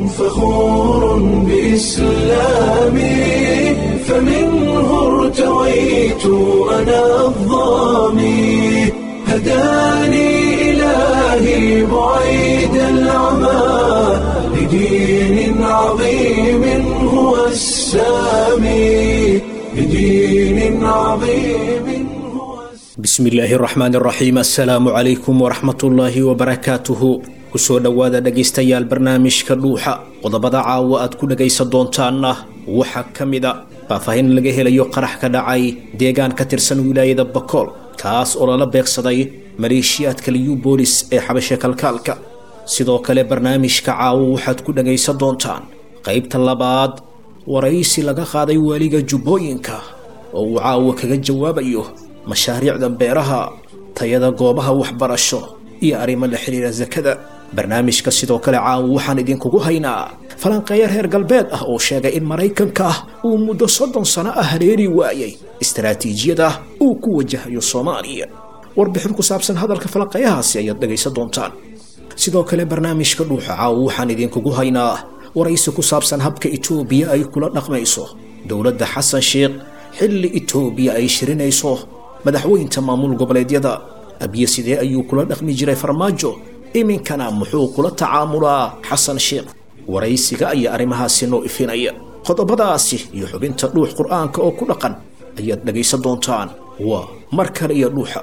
فخور بإسلامي فمنه ارتويت أنا الضامي هداني إلهي بعيد العمى لدين عظيم هو السامي لدين عظيم هو bismi illaahi araxmaan araxiim assalaamu calaykum waraxmatullaahi wabarakaatuhu kusoo dhowaada dhegaystayaal barnaamijka dhuuxa qodobada caawa aad ku dhegaysan doontaanna waxaa ka mida faahfaahin laga helayo qarax ka dhacay deegaan ka tirsan wilaayada bakool kaas oo lala beegsaday maleeshiyaadka liyu boolis ee xabashe kalkaalka sidoo kale barnaamijka caawo waxaad ku dhegaysan doontaan qaybta labaad waraysi laga qaaday waaliga jubbooyinka oo uu caawa kaga jawaabayo mashaariicda beeraha tayada goobaha waxbarasho iyo arrimo la xidhiira sakada barnaamijka sidoo kale caawa waxaan idinkugu haynaa falanqeeya reer galbeed ah oo sheegay in maraykanka uu muddo soddon sano ah hareeri waayay istaraatiijiyada uu ku wajahayo soomaaliya warbixin ku saabsan hadalka falanqeeyahaasi ayaad dhegaysan doontaan sidoo kale barnaamijka dhuuxa caawa waxaan idinkugu haynaa waraysi ku saabsan habka itoobiya ay kula dhaqmayso dowladda xasan sheekh xilli itoobiya ay shirinayso madaxweynta maamul goboleedyada abiye sidee ayuu kula dhaqmi jiray farmaajo iminkana muxuu kula tacaamulaa xasan sheekh waraysiga ayaa arrimahaasi noo ifinaya qodobadaasi iyo xubinta dhuux qur'aanka oo ku dhaqan ayaad dhegaysan doontaan waa mar kale iyo dhuuxa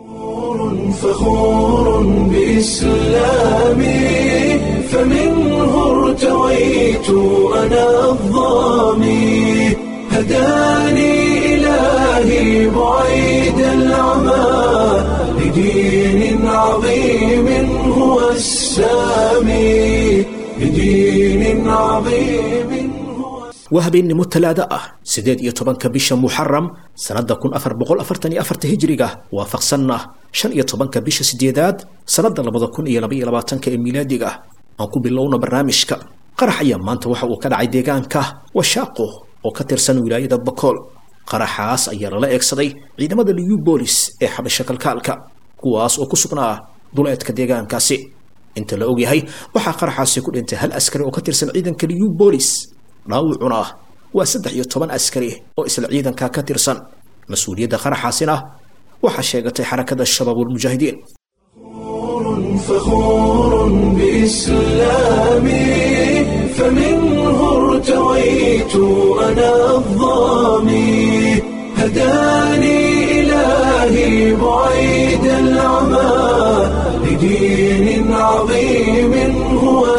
فخور بإسلامي فمنه ارتويت أنا الضامي هداني إلهي بعيد العمى لدين عظيم هو السامي لدين عظيم هو waa habeennimo talaado ah siddeed iyo tobanka bisha muxaram sannadda kun afar boqol afartan iyo afarta hijriga waafaqsanna shan iyo tobanka bisha sideedaad sannadda labada kun iyo labaiyo labaatanka ee miilaadiga aan ku bilowno barnaamijka qarax ayaa maanta waxa uu ka dhacay deegaanka washaaqo oo ka tirsan wilaayada bakool qaraxaas ayaa lala eegsaday ciidamada liyu boolis ee xabasho kalkaalka kuwaas oo ku sugnaa duleedka deegaankaasi inta la ogyahay waxaa qaraxaasi ku dhintay hal askari oo ka tirsan ciidanka liyu boolis dhaawucuna waa saddex iyo toban askari oo isla ciidanka ka tirsan mas-uuliyadda qaraxaasina waxaa sheegatay xarakada shabaabulmujaahidiin فخور بإسلامي فمنه ارتويت أنا الضامي هداني إلهي بعيد العمى لدين عظيم هو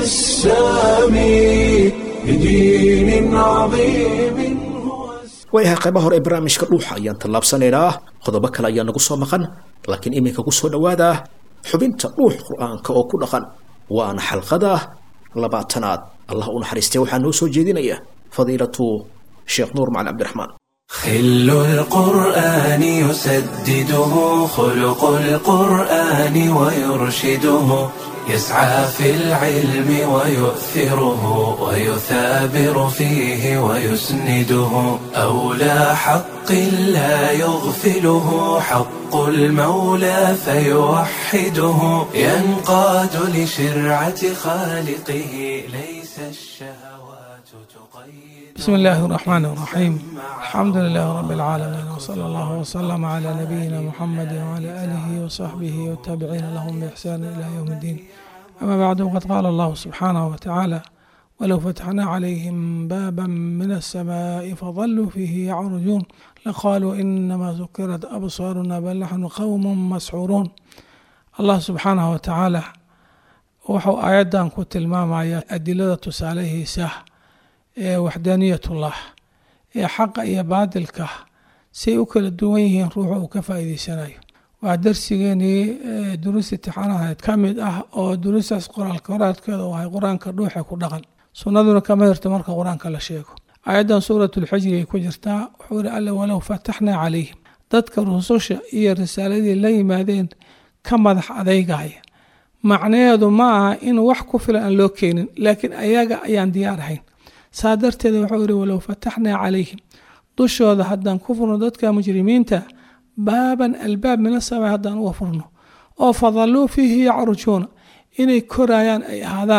السامي لدين عظيم هو السامي waayahay qaybaha hore ee barnaamijka dhuuxa ayaan tallaabsanaynaa qodobo kale ayaa nagu soo maqan laakiin iminka ku soo dhowaada xubinta dhuux qur-aanka oo ku dhaqan waana xalqada labaatanaad allah u naxariistay waxaa noo soo jeedinaya fadiilatu sheekh nuur macali cabdiraxmaan خل القرآن يسدده خلق القرآن ويرشده يسعى في العلم ويؤثره ويثابر فيه ويسنده أولى حق لا يغفله حق المولى فيوحده ينقاد لشرعة خالقه ليس الشهوات تقيد بسم الله الرحمن الرحيم الحمد لله رب العالمين وصلى الله وسلم على نبينا محمد وعلى آله وصحبه والتابعين لهم بإحسان إلى يوم الدين أما بعد وقد قال الله سبحانه وتعالى ولو فتحنا عليهم بابا من السماء فظلوا فيه يعرجون لقالوا إنما سكرت أبصارنا بل نحن قوم مسحورون الله سبحانه وتعالى wuxuu aayaddan ku tilmaamaya adilada tusaalahiisa ee waxdaaniyatullah ee xaqa iyo baadilka say u kala duwan yihiin ruuxa uu ka faa'iideysanayo waa darsigeenii duruus itixaanahayd ka mid ah oo duruustaas qoraalka horaadkeeda u ahay qur-aanka dhuuxa ku dhaqan sunnaduna kama hirto marka qur-aanka la sheego aayaddan suuratulxijri ay ku jirtaa wuxuu yihi alla walow fataxnaa calayhim dadka rususha iyo risaaladii la yimaadeen ka madax adeygaya macnaheedu ma aha in wax ku filan aan loo keenin laakiin ayaga ayaan diyaar ahayn saa darteed wuxuu yihi walow fataxnaa calayhim dushooda haddaan ku furno dadka mujrimiinta baaban albaab mina samay haddaan uga furno oo fadalluu fiihi yacrujuuna inay korayaan ay ahaadaan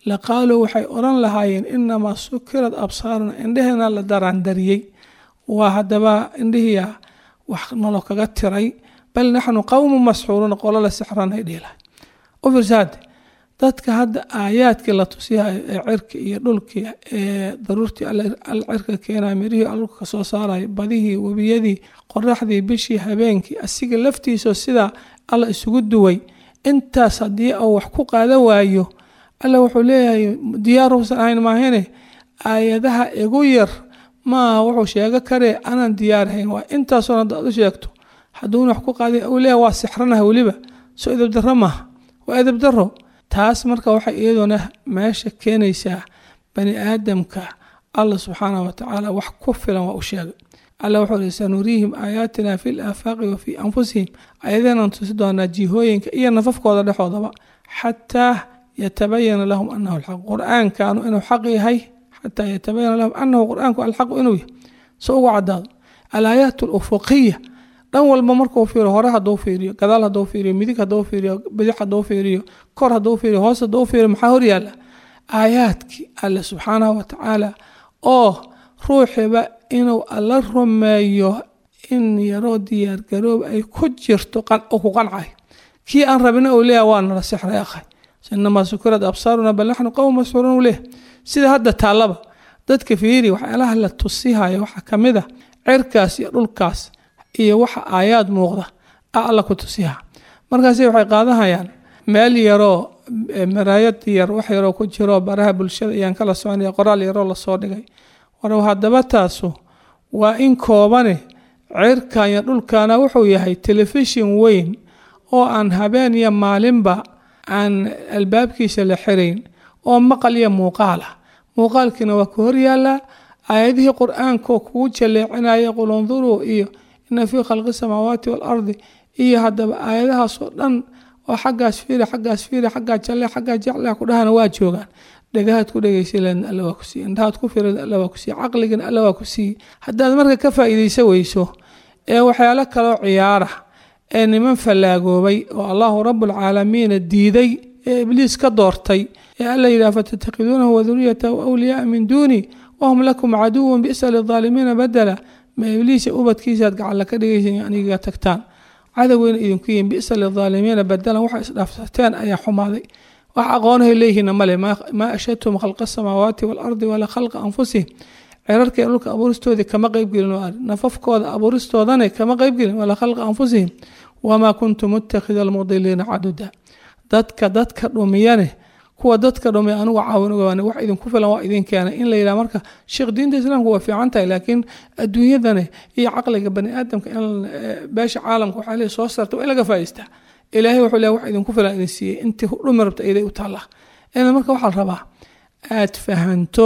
laqaaluu waxay odhan lahaayeen inamaa sukirad absaaruna indheheena la daraandariyey waa haddaba indhihiia wax nalo kaga tiray bal naxnu qowmu masxuuruuna qolo la sixranay dhiilahay u fiirsaade dadka hadda aayaadkii la tusiyahay ee cirka iyo dhulkii ee daruurtii al cirka keenaya mirihii alka ka soo saaraya badihii webiyadii qoraxdii bishii habeenkii asiga laftiisao sidaa alla isugu duway intaas haddii uu wax ku qaada waayo alla wuxuu leeyahay diyaaruusan ahayn maahine aayadaha igu yar maaha wuxuu sheego karee anaan diyaarhayn waa intaasoon haddaad u sheegto hadduuna wax ku qaada uu leeyahay waa sixranaha weliba soo edabdarro maaha waa edabdarro taas marka waxay iyaduna meesha keenaysaa bani aadamka allah subxaanah wa tacaala wax ku filan waa u sheegay alla wuxuu ihi sanuriihim aayaatina fi laafaaqi wa fii anfusihim ayadeenaan tusi doonaa jihooyinka iyo nafafkooda dhexoodaba xataa yatabayana lahum anahu alxaq qur-aankanu inuu xaq yahay xataa yatabayana lahum anahu qur-aanku alxaqu inuu yahay so ugu cadaado alaayaat alufuqiya dhan walba markuu fiiriyo hore hadduu fiiriyo gadaal hadduu fiiriyo midig hadduu fiiriyo bidix hadduu fiiriyo kor hadduu fiiriyo hoos hadduu fiiriyo maxaa horyaala aayaadkii alle subxaanahu wa tacaala oo ruuxiba inuu alla rumeeyo in yaroo diyaargaroob ay ku jirto oo ku qancay kii aan rabina uu leeyahay waa nala sixray akhay inamaa sukurad absaaruna bal naxnu qowm masxuuruun uu leeyahay sida hadda taallaba dadka fiiri waxyaalaha la tusihaya waxaa ka mid a cirkaas iyo dhulkaas iyo waxa aayaad muuqda a alla ku tusiha markaasi waxay qaadahayaan meel yaroo maraayad yar wax yaroo ku jiro baraha bulshada ayaan kala soconaya qoraal yaroo lasoo dhigay war haddaba taasu waa in koobane cirkan iyo dhulkana wuxuu yahay telefishin weyn oo aan habeen iyo maalinba aan albaabkiisa la xirayn oo maqal iyo muuqaal ah muuqaalkiina waa ku horyaalaa aayadihii qur-aankoo kugu jaleecinaya qul unduruu iyo ina fii khalqi samaawaati waalardi iyo haddaba aayadahaasoo dhan oo xaggaas fiiri xaggaas fiiri xaggaa jalle xaggaa jecle ku dhahana waa joogaan dhagahaad ku dhegaysaleen alla waa ku siiye indhahaad ku firan alla waa ku siiye caqligana alla waa ku siiye haddaad marka ka faa'iidaysa weyso ee waxyaalo kaloo ciyaara ee niman fallaagoobay oo allahu rabbulcaalamiina diiday ee ibliis ka doortay ee alla yidhaha fatattakhiduunahu waduriyatahu awliyaaa min duuni wahum lakum caduwan bisa lidaalimiina badela ma ibliisa ubadkiisaad gacalla ka dhigaysa aniga tagtaan cadoweyna idinku yihin bisa lidaalimiina badelan waxay isdhaafsateen ayaa xumaaday wax aqoonahay leeyihiinna male maa ashadtum khalqa asamaawaati waalardi walaa khalqa anfusihim cirarka dhulka abuuristoodii kama qeybgelin nafafkooda abuuristoodana kama qeybgelin walaa khalqa anfusihim wamaa kuntum muttakhida almudiliina caduda dadka dadka dhumiyane kuwa dadka dhumiya anigu caawin ogaan wax idinku filan waa idin keenay in la yidhaha marka sheekh diinta islaamka waa fiican tahay laakiin adduunyadane iyo caqliga bani aadamka in beesha caalamka waxaa leeyahay soo saarta waa in laga faa'iistaa ilaahay wuxuu leeyahay wax idinku filan idin siiyey intii dhumi rabta iday u taallaa ina marka waxaa la rabaa aad fahanto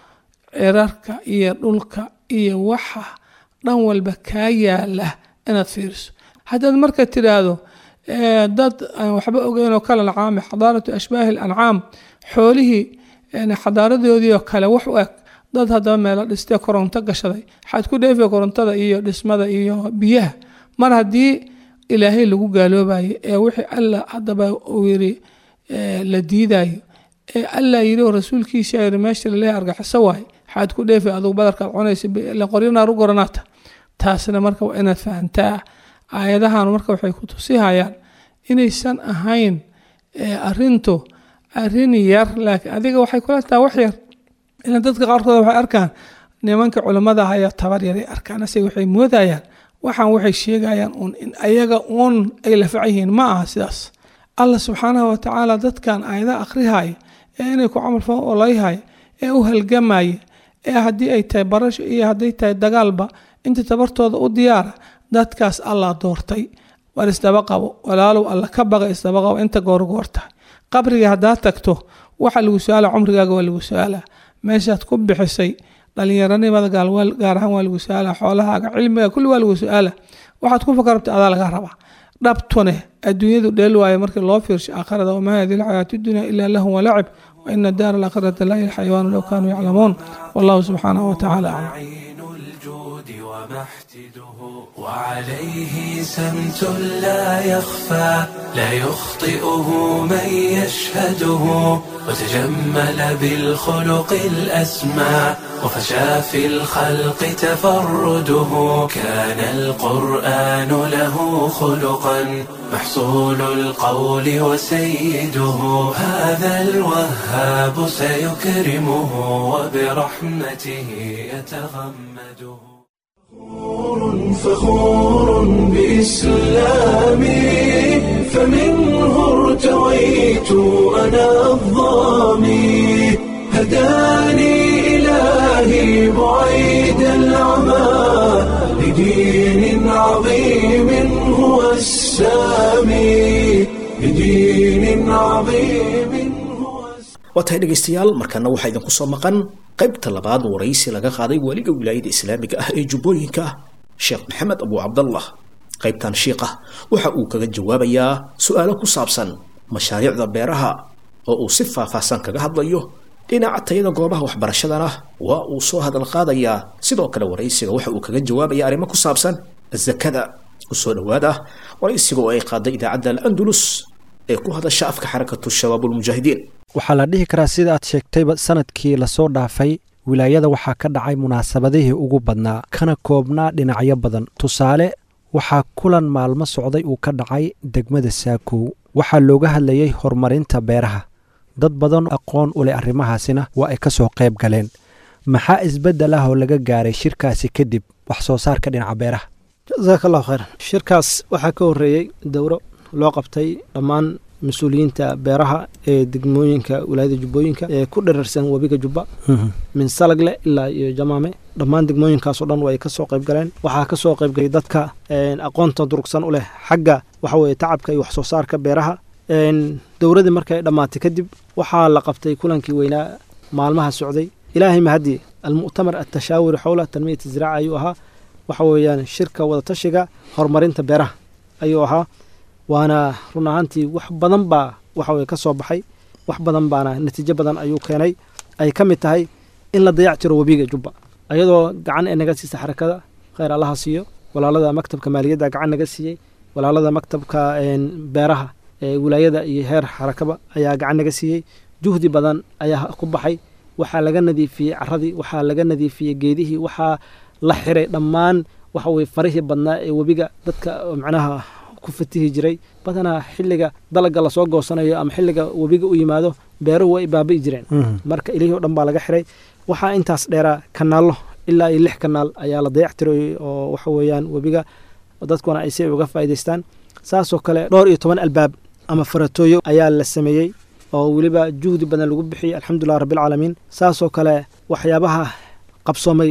cirarka iyo dhulka iyo waxa dhan walba kaa yaala inaad fiiriso haddaad marka tidhaahdo dad aan waxba ogeyn oo kale ancaami xadaaratu ashbaahi alancaam xoolihii xadaaradoodii oo kale wax u eg dad haddaba meelo dhistee koronto gashaday waxaad ku dheefaya korontada iyo dhismada iyo biyaha mar haddii ilaahay lagu gaaloobayo ee wixii alla haddaba uu yiri la diidayo ee alla yiri oo rasuulkiisa yiri meesha laleeyahay argaxiso waaye waxaad ku dheefay adugu badarkaad cunaysa qoryanaar u goranaata taasna marka waa inaad fahantaa aayadahan marka waxay ku tusihayaan inaysan ahayn arintu arin yar laakiin adiga waxay kula taha wax yar ila dadka qaarkood waxay arkaan nimanka culimmada ayaa tabar yaray arkaan ase waxay moodayaan waxaan waxay sheegayaan uun in ayaga uun ay lafac yihiin ma aha sidaas allah subxaanahu watacaala dadkan aayadaha akhrihaya ee inay ku camal falo olayhaya ee u halgamaya ee haddii ay tahay barasho iyo hadday tahay dagaalba inta tabartooda u diyaara dadkaas allah doortay war isdaba qabo walaalow alla ka baqa isdaba qabo inta goorgoortahay qabriga haddaad tagto waxa lagu su-aala cumrigaaga waa lagu su-aala meeshaad ku bixisay dhalinyaranimada gaar ahaan waa lagu su-aala xoolahaaga cilmiga kulli waa lagu su-aala waxaad ku fakarabta adaa laga rabaa dhabtune adduunyadu dheel waayo markii loo fiirsho aakhirada wamaa hadihi alxayaatu dunya ilaa lahum walacib waina daara alaakhirata laa ilxayawaanu low kaanuu yaclamuun wallahu subxaanahu watacaala aclam وعليه سمت لا يخفى لا يخطئه من يشهده وتجمل بالخلق الأسمى وفشى في الخلق تفرده كان القرآن له خلقا محصول القول وسيده هذا الوهاب سيكرمه وبرحمته يتغمده فخور بإسلامي فمنه ارتويت أنا الظامي هداني إلهي بعيد العمى لدين عظيم هو السامي لدين عظيم هو waa tahay dhegaystayaal markaana waxaa idinku soo maqan qaybta labaad waraysi laga qaaday weliga wilaayada islaamiga ah ee jubbooyinka sheekh maxamed abu cabdallah qaybtan shiiqa waxa uu kaga jawaabayaa su-aalo ku saabsan mashaariicda beeraha oo uu si faahfaahsan kaga hadlayo dhinaca tayada goobaha waxbarashadana waa uu soo hadal qaadayaa sidoo kale waraysiga waxa uu kaga jawaabaya arrimo ku saabsan zakada kusoo dhowaada waraysiga oo ay qaaday idaacadda al-andulus ee ku hadasha afka xarakatu shabaabulmujaahidiin waxaa la dhihi karaa sida aad sheegtayba sanadkii lasoo dhaafay wilaayada waxaa ka dhacay munaasabadihii ugu badnaa kana koobnaa dhinacyo badan tusaale waxaa kulan maalmo socday uu ka dhacay degmada saakow waxaa looga hadlayey horumarinta beeraha dad badan aqoon u leh arrimahaasina waa ay ka soo qayb galeen maxaa isbeddel ah oo laga gaaray shirkaasi kadib wax soo saarka dhinaca beeraha jasaaka allahu khayran shirkaas waxaa ka horreeyey dowro loo qabtay dhammaan mas-uuliyiinta beeraha ee degmooyinka wilaayada jubbooyinka ee ku dherarsan webiga jubba min salagle ilaa iyo jamaame dhammaan degmooyinkaasoo dhan way ka soo qayb galeen waxaa ka soo qaybgalay dadka aqoonta durugsan u leh xagga waxa weye tacabka iyo wax soo saarka beeraha dowradii markay dhammaatay kadib waxaa la qabtay kulankii weynaa maalmaha socday ilaahay mahadii almu'tamar atashaawuri xowla tanmiyat ziraaca ayuu ahaa waxa weeyaan shirka wadatashiga horumarinta beeraha ayuu ahaa waana run ahaantii wax badan baa waxa weye ka soo baxay wax badan baana natiijo badan ayuu keenay ay ka mid tahay in la dayac tiro webiga jubba ayadoo gacan ee naga siisa xarakada khayr allaha siiyo walaalada maktabka maaliyadda gacan naga siiyey walaalada maktabka beeraha ee wilaayada iyo heer xarakaba ayaa gacan naga siiyey juhdi badan ayaa ku baxay waxaa laga nadiifiyey caradii waxaa laga nadiifiyey geedihii waxaa la xiray dhammaan waxa weye farihii badnaa ee webiga dadka macnaha ku fatihi jiray badanaa xilliga dalaga lasoo goosanayo ama xilliga webiga u yimaado beeruhu way baabi'i jireen marka ilihii o dhan baa laga xiray waxaa intaas dheeraa kanaallo ilaa iyo lix kanaal ayaa la dayac tiroyey oo waxa weeyaan webiga dadkuna ay si uga faa'idaystaan saasoo kale dhowr iyo toban albaab ama faratooyo ayaa la sameeyey oo weliba juhdi badan lagu bixiyey alxamdulilah rabbilcaalamiin saasoo kale waxyaabaha qabsoomay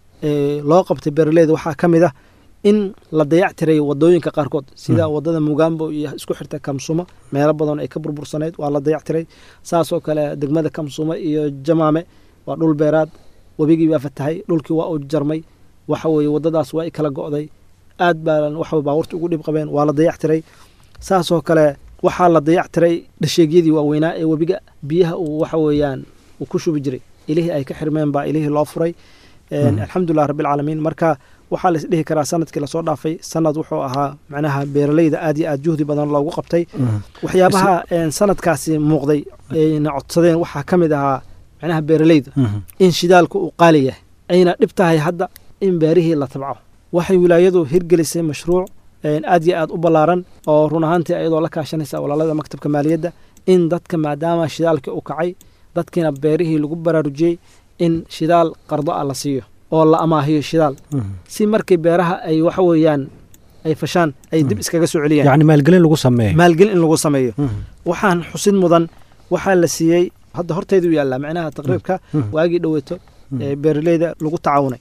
ee loo qabtay beeraleyda waxaa ka mid ah in la dayac tiray wadooyinka qaarkood sida wadada mugambo iyo isku xirta kamsumo meelo badan ay ka burbursanayd waa la dayac tiray saasoo kale degmada kamsumo iyo jamaame waa dhul beeraad webigii baa fatahay dhulkii waa uu jarmay waxa weeye wadadaas waa i kala go'day aad baa waxa baabuurta ugu dhib qabeen waa la dayac tiray saasoo kale waxaa la dayac tiray dhasheegyadii waaweynaa ee webiga biyaha uu waxa weeyaan uu ku shubi jiray ilihii ay ka xirmeen baa ilihii loo furay alxamdulilah rabbilcaalamiin marka waxaa la isdhihi karaa sanadkii lasoo dhaafay sanad wuxuu ahaa macnaha beeraleyda aad iyo aad juhdi badan loogu qabtay waxyaabaha sanadkaasi muuqday ayna codsadeen waxaa ka mid ahaa macnaha beeraleyda in shidaalku uu qaali yahay ayna dhib tahay hadda in beerihii la tabco waxay wilaayadu hirgelisay mashruuc aad iyo aad u ballaaran oo run ahaantii ayadoo la kaashanaysa walaalada maktabka maaliyadda in dadka maadaama shidaalkii uu kacay dadkiina beerihii lagu baraarujiyey in shidaal qardo ah la siiyo oo la amaahiyo shidaal si markii beeraha ay waxa weeyaan ay fashaan ay dib iskaga soo celiyaan yacni maalgelin lagu sameeyo maalgelin in lagu sameeyo waxaan xusid mudan waxaa la siiyey hadda horteedu yaallaa macnaha taqriibka waagii dhoweeto ee beeraleyda lagu tacaawunay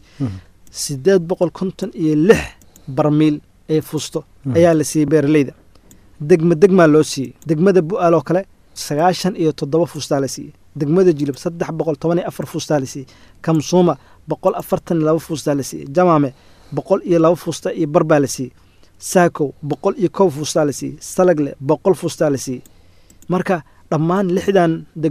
sideed boqol konton iyo lix barmiil ee fusto ayaa la siiyey beeraleyda degma degmaa loo siiyey degmada bu'aal oo kale sagaashan iyo toddoba fuustaa la siiyey degmada jilib saddex boqol toban iyo afar fuustaa la siiyey kamsuuma boqol afartan iyo laba fuustaa la siiyey jamaame boqol iyo laba fuusta iyo bar baa la siiyey saakow boqol iyo kow fuustaa la siiyey salagle boqol fuustaa la siiyey marka dhammaan lixdan degmo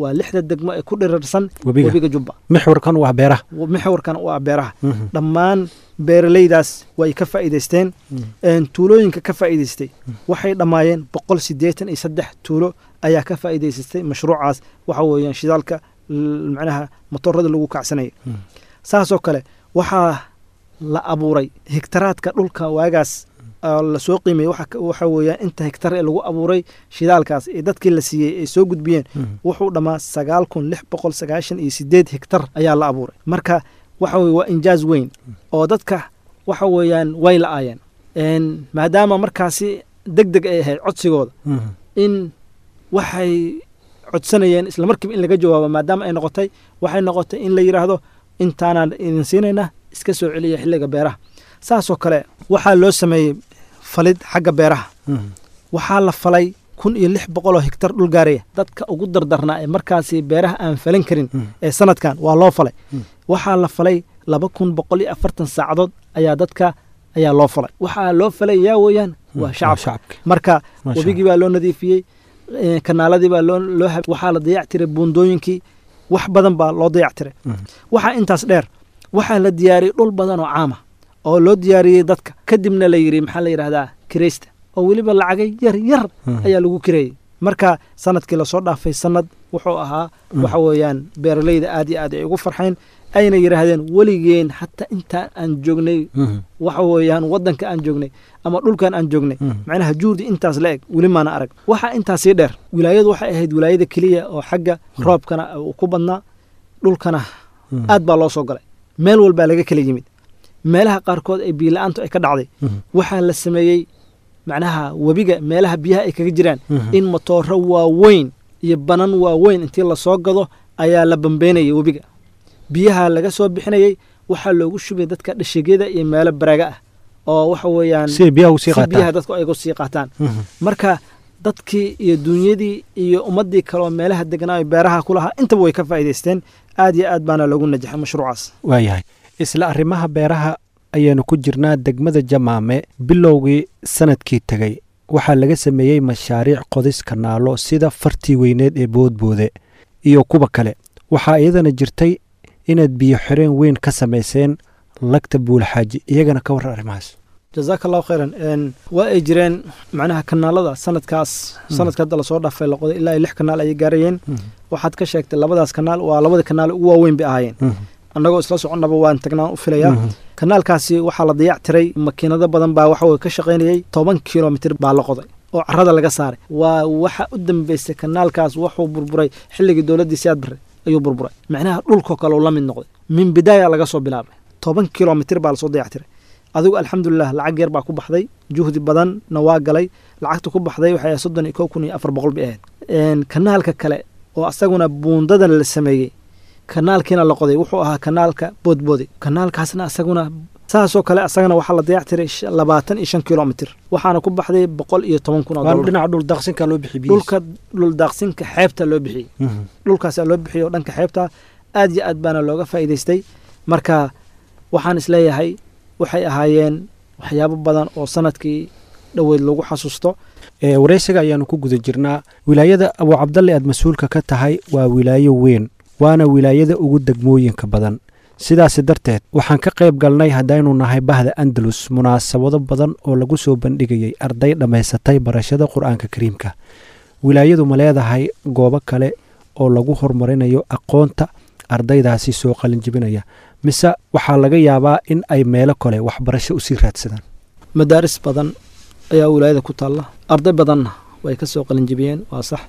waa lixda degmo ee ku dhirirsan webiga webiga jubba mixwarkan waa beeraha mixwarkan u ah beeraha Mhm. dhammaan beeralaydaas way ka faa'iidaysteen Een, tuulooyinka ka faa'iidaystay waxay dhammaayeen boqol siddeetan iyo saddex tuulo ayaa ka faa'iidaysatay mashruucaas waxa weeyaan shidaalka l- macnaha motorada lagu kacsanaya Mm. saasoo kale waxaa la abuuray hektaraadka dhulka waagaas oo lasoo qiimeeyey waxa ka- waxa weeyaan inta hektar ee lagu abuuray shidaalkaas ee dadkii la siiyey ay soo gudbiyeen Mhm. wuxuu dhammaa sagaal kun lix boqol sagaashan iyo sideed hektar ayaa la abuuray marka waxa weye waa injaaz weyn oo dadka waxa weeyaan way la-aayeen Een, maadaama markaasi deg deg ay ahayd codsigooda Mhm. in waxay codsanayeen isla markiiba in laga jawaabo maadaama ay noqotay waxay noqotay in la yidhaahdo intaanaan idin siinaynaa iska soo celiya xilliga beeraha saasoo kale waxaa loo sameeyey falid xagga beeraha Mhm. waxaa la falay kun iyo lix boqol oo hektar dhul gaaraya dadka ugu dardarnaa ee markaasi beeraha aan falan karin Mhm. ee sanadkan waa loo falay Mm. waxaa la falay laba kun boqol iyo afartan saacadood ayaa dadka ayaa loo falay waxaa loo falay yaa weeyaan waa waa shacabka shacabka marka Masha webigii baa loo nadiifiyey eh, kanaaladii baa loo loo hab- waxaa la dayactiray buundooyinkii wax badan baa loo dayactiray Mhm. waxaa intaas dheer waxaa la diyaariyey dhul badan oo caama oo loo diyaariyey dadka kadibna la yidhi maxaa la yidhahdaa kiraysta oo weliba lacagay yar yar Mhm. ayaa lagu kireeyey marka sanadkii lasoo dhaafay sanad wuxuu ahaa Mhm. waxa weeyaan beeralayda aad iyo aad ay ugu farxeen ayna yidhaahdeen weligeen hataa intaan aan joognay Mhm. waxa weeyaan waddanka aan joognay ama dhulkan aan joognay Mhm. macnaha juurdi intaas la eg weli maana arag waxaa intaas sii dheer wilaayadu waxay ahayd wilaayada keliya oo xagga roobkana uu ku badnaa dhulkana Mhm. aad baa loo soo galay meel walbaa laga kala yimid meelaha qaarkood ee biila-aantu ay ka dhacday Mhm. waxaa la sameeyey macnaha webiga meelaha biyaha ay kaga jiraan Mhm. in matooro waaweyn iyo banan waaweyn intii lasoo gado ayaa la bambeynayay webiga biyaha laga soo bixinayey waxaa loogu shubay dadka dhashigyada iyo meelo baraaga ah oo waxa weeyaan si ay biyaha usii si biyaha qaataan dadku ay uga sii qaataan Mhm. marka dadkii iyo dunyadii iyo ummaddii kale oo meelaha deganaa ee beeraha ku lahaa intaba way ka faa'iidaysteen aad iyo aad baana loogu najaxay mashruucaas waayahay isla arrimaha beeraha ayaanu ku jirnaa degmada jamaame bilowgii sanadkii tegey waxaa laga sameeyey mashaariic qodis kanaalo sida fartii weyneed ee boodboode iyo kuwa kale waxaa iyadana jirtay inaad biyo xireen weyn ka samayseen lagta buulxaaji iyagana ka warran arrimahaas jazaaka allahu khayran Een, waa ay jireen macnaha kanaalada sanadkaas sanadka hadda lasoo dhaafay la qoday ilaa iyo lix kanaal ayay gaarayeen waxaad ka sheegtay labadaas kanaal waa labada kanaal ugu waaweyn bay ahaayeen annagoo isla soconnaba waan tagnaan u filayaa kanaalkaasi waxaa la dayactiray makiinado badan baa waxa weye ka shaqaynayey toban kilomitir baa la qoday oo carrada laga saaray waa waxa u dambeysay kanaalkaas wuxuu burburay xilligii dowladdii siyaad barre ayuu burburay macnaha dhulkoo kale uu la mid noqday min bidaaya laga soo bilaabay toban kilomitir baa lasoo dayactiray adigu alxamdulilah lacag yar baa ku baxday juhdi badanna waa galay lacagta ku baxday waxay ahayd soddon iyo kow kun iyo afar boqol bay ahayd Een, kanaalka kale oo asaguna buundadan la sameeyey kanaalkiina la qoday wuxuu ahaa kanaalka boodboode kanaalkaasna asaguna saasoo kale asagana waxaa la dayactiray sh- labaatan iyo shan kilomitir waxaana ku baxday boqol iyo toban kun oo waan dollar dhinaca dhul daaqsinka loo bixi dhulka dhul daaqsinka xeebta loo bixiyey dhulkaasaa loo bixiyey oo dhanka xeebta aad iyo aad baana looga faa'iidaystay marka waxaan isleeyahay waxay ahaayeen waxyaabo badan oo sanadkii dhoweyd lagu xasuusto ee waraysiga ayaanu ku guda jirnaa wilaayada abu cabdalle aad mas-uulka ka tahay waa wilaayo weyn waana wilaayada ugu degmooyinka badan sidaasi darteed waxaan ka qayb galnay haddaynu nahay bahda andalus munaasabado badan oo lagu soo bandhigayay arday dhammaysatay barashada qur-aanka kariimka wilaayadu ma leedahay goobo kale oo lagu horumarinayo aqoonta ardaydaasi soo qalinjibinaya mise waxaa laga yaabaa in ay meelo kale waxbarasho usii raadsadaan madaaris badan ayaa wilaayada ku taalla arday badanna way ka soo qalinjibiyeen waa sax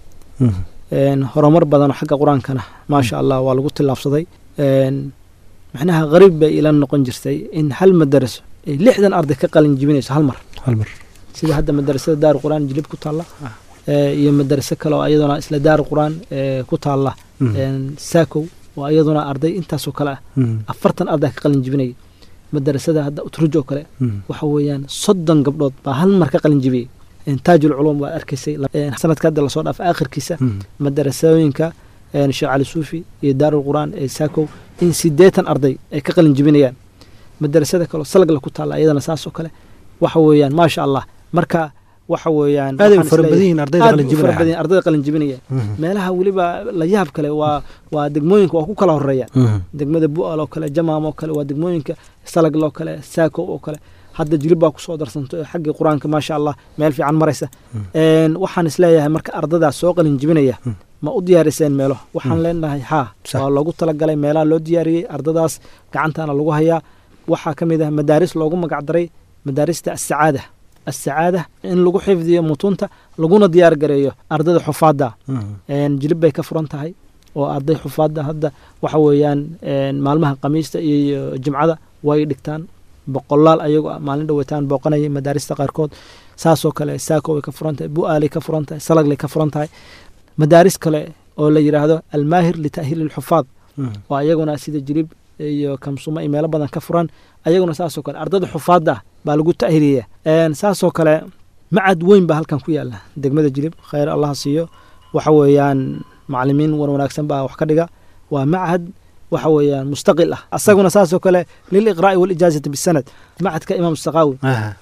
Een, horumar badanoo xagga qur-aankana maasha allah waa lagu tillaabsaday Een, macnaha qariib bay ila noqon jirtay in hal madaraso ay lixdan arday ka qalin jibinayso hal mar hal mar sida hadda madarasada daaru qur-aan jilib ku taalla ee, iyo madaraso kale oo iyaduna isla daaru qur-aan ee, ku taalla een, saakow oo iyaduna arday intaasoo kale ah afartan arday ka qalin jibinaya madarasada hadda utruj oo kale waxa weeyaan soddon gabdhood baa hal mar ka qalin jibiyey Een, taajul culuum waa arkaysay Een, sanadka hadda lasoo dhaafay aakhirkiisa madarasooyinka een, sheekh cali suufi iyo daarul qur'aan ee saakow in siddeetan arday ay ka qalin jibinayaan madarasada kaleo salagla ku taalla iyadana saas oo kale waxa weeyaan maasha allah marka waxa weeyaan aaday u waxaan fara isleeyahay- badan yihiin ardayda aad qalin u fara jibinaya. badan yihiin ardayda qalin jibinaya meelaha weliba la yaab kale waa waa degmooyinka waa ku kala horeeya degmada bu'al oo kale jamaam oo kale waa degmooyinka salagl oo kale saako oo kale hadda jilib baa kusoo darsanto ee xaggii qur-aanka maasha allah meel fiican maraysa Een, waxaan isleeyahay marka ardadaas soo qalin jibinaya ma u diyaariseen meelo waxaan leenahay haa Sax. waa loogu talagalay meelaha loo diyaariyey ardadaas gacantaana lagu hayaa waxaa ka mid ah madaaris loogu magacdaray madaarista asacaada asacaada in lagu xifdiyo mutunta laguna diyaar gareeyo ardada xufaada Een, jilib bay ka furan tahay oo arday xufaada hadda waxa weeyaan een, maalmaha khamiista iyo jimcada way dhigtaan boqolaal ayago ah maalin dhaweetaan booqanayay madaarista qaarkood saasoo kale saako way ka furan tahay bu'aalay ka furan tahay salaglay ka furan tahay madaaris kale oo la yidhaahdo almaahir lita'hiili lxufaad oo ayaguna sida jilib iyo kamsuma iyo meelo badan ka furan ayaguna saasoo kale ardada xufaada ah baa lagu ta'hiliya Een, saasoo kale macad weyn baa halkan ku yaala degmada jilib khayr allaha siiyo waxa weeyaan macalimiin wan wanaagsan baa wax ka dhiga waa machad waxa weeyaan mustaqil ah asaguna saasoo kale liliqraa'i walijaazati bisanad machadka imaam saqaawi